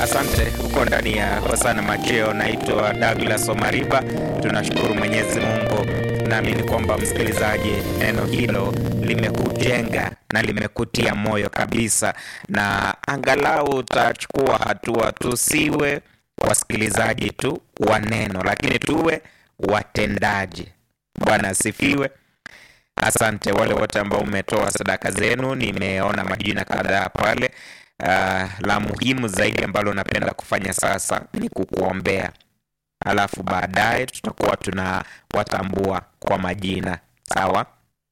Asante, uko ndani ya Hosana Macheo. Naitwa Douglas Omariba. Tunashukuru Mwenyezi Mungu. Naamini kwamba msikilizaji, neno hilo limekujenga na limekutia moyo kabisa, na angalau utachukua hatua. Tusiwe wasikilizaji tu wa neno, lakini tuwe watendaji. Bwana asifiwe. Asante wale wote ambao umetoa sadaka zenu, nimeona majina kadhaa pale. Uh, la muhimu zaidi ambalo napenda kufanya sasa ni kukuombea, alafu baadaye tutakuwa tunawatambua kwa majina. Sawa.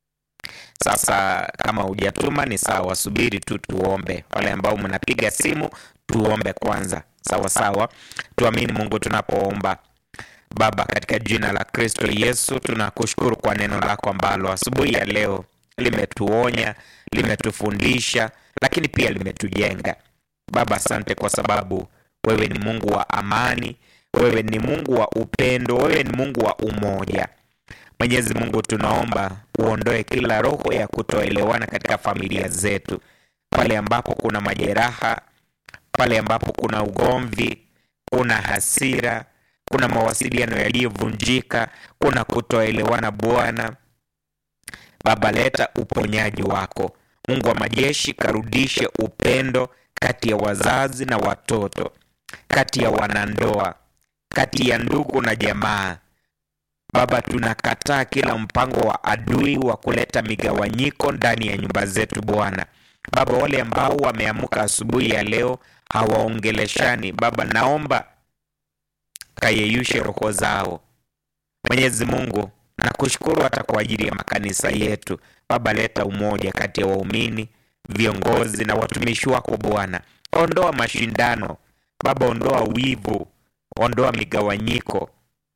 Sasa kama hujatuma ni sawa, subiri tu tuombe. Wale ambao mnapiga simu, tuombe kwanza. Sawa sawa, tuamini Mungu tunapoomba. Baba, katika jina la Kristo Yesu, tunakushukuru kwa neno lako ambalo asubuhi ya leo limetuonya, limetufundisha, lakini pia limetujenga. Baba, asante kwa sababu wewe ni Mungu wa amani, wewe ni Mungu wa upendo, wewe ni Mungu wa umoja. Mwenyezi Mungu, tunaomba uondoe kila roho ya kutoelewana katika familia zetu, pale ambapo kuna majeraha, pale ambapo kuna ugomvi, kuna hasira kuna mawasiliano yaliyovunjika, kuna kutoelewana. Bwana Baba, leta uponyaji wako. Mungu wa majeshi, karudishe upendo kati ya wazazi na watoto, kati ya wanandoa, kati ya ndugu na jamaa. Baba, tunakataa kila mpango wa adui wa kuleta migawanyiko ndani ya nyumba zetu. Bwana Baba, wale ambao wameamka asubuhi ya leo hawaongeleshani, Baba, naomba kayeyushe roho zao. Mwenyezi Mungu, nakushukuru hata kwa ajili ya makanisa yetu. Baba, leta umoja kati ya waumini, viongozi na watumishi wako Bwana. Ondoa mashindano Baba, ondoa wivu, ondoa migawanyiko.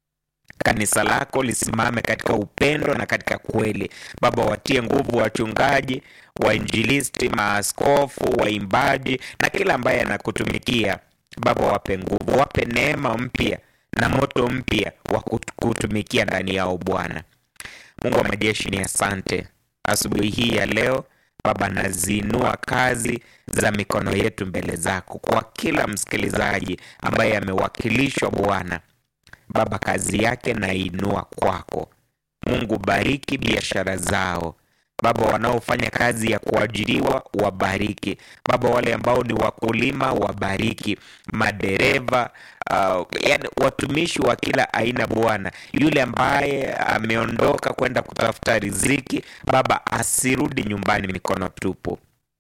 Kanisa lako lisimame katika upendo na katika kweli. Baba, watie nguvu wachungaji, wainjilisti, maaskofu, waimbaji na kila ambaye anakutumikia Baba, wape nguvu, wape neema mpya na moto mpya wa kutumikia ndani yao. Bwana Mungu wa majeshi, ni asante asubuhi hii ya leo Baba, naziinua kazi za mikono yetu mbele zako, kwa kila msikilizaji ambaye amewakilishwa Bwana Baba, kazi yake nainua kwako Mungu. Bariki biashara zao Baba, wanaofanya kazi ya kuajiriwa wabariki Baba, wale ambao ni wakulima wabariki, madereva uh, yani watumishi wa kila aina Bwana, yule ambaye ameondoka kwenda kutafuta riziki Baba, asirudi nyumbani mikono tupu.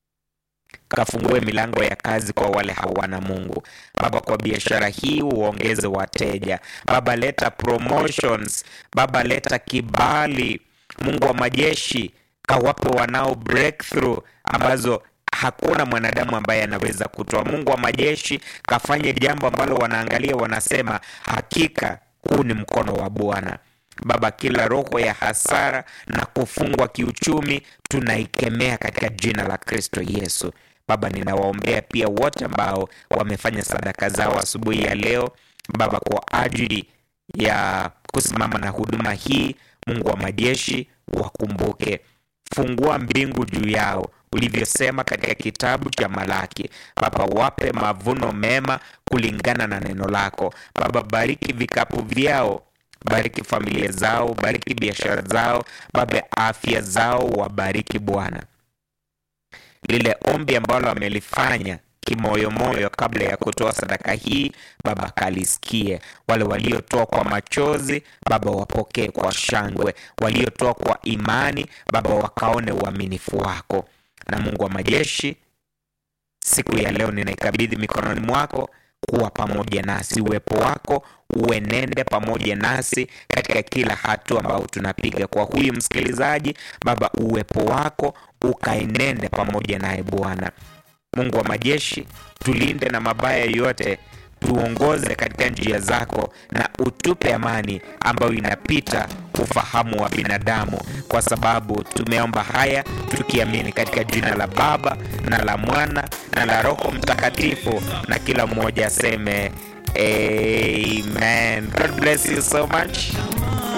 Kafungue milango ya kazi kwa wale hawana Mungu Baba, kwa biashara hii uongeze wateja Baba, leta promotions Baba, leta kibali Mungu wa majeshi kawape wanao breakthrough ambazo hakuna mwanadamu ambaye anaweza kutoa. Mungu wa majeshi kafanye jambo ambalo wanaangalia wanasema, hakika huu ni mkono wa Bwana. Baba, kila roho ya hasara na kufungwa kiuchumi tunaikemea katika jina la Kristo Yesu. Baba, ninawaombea pia wote ambao wamefanya sadaka zao asubuhi ya leo Baba, kwa ajili ya kusimama na huduma hii. Mungu wa majeshi wakumbuke Fungua mbingu juu yao ulivyosema katika kitabu cha Malaki. Baba, wape mavuno mema kulingana na neno lako. Baba, bariki vikapu vyao, bariki familia zao, bariki biashara zao, Baba, afya zao wabariki Bwana. Lile ombi ambalo wamelifanya kimoyomoyo kabla ya kutoa sadaka hii Baba, kalisikie. Wale waliotoa kwa machozi Baba, wapokee kwa shangwe. Waliotoa kwa imani Baba, wakaone uaminifu wako. Na Mungu wa majeshi, siku ya leo ninaikabidhi mikononi mwako, kuwa pamoja nasi. Uwepo wako uenende pamoja nasi katika kila hatua ambayo tunapiga. Kwa huyu msikilizaji Baba, uwepo wako ukaenende pamoja naye Bwana Mungu wa majeshi, tulinde na mabaya yote, tuongoze katika njia zako, na utupe amani ambayo inapita ufahamu wa binadamu, kwa sababu tumeomba haya tukiamini katika jina la Baba na la Mwana na la Roho Mtakatifu, na kila mmoja aseme amen. God bless you so much.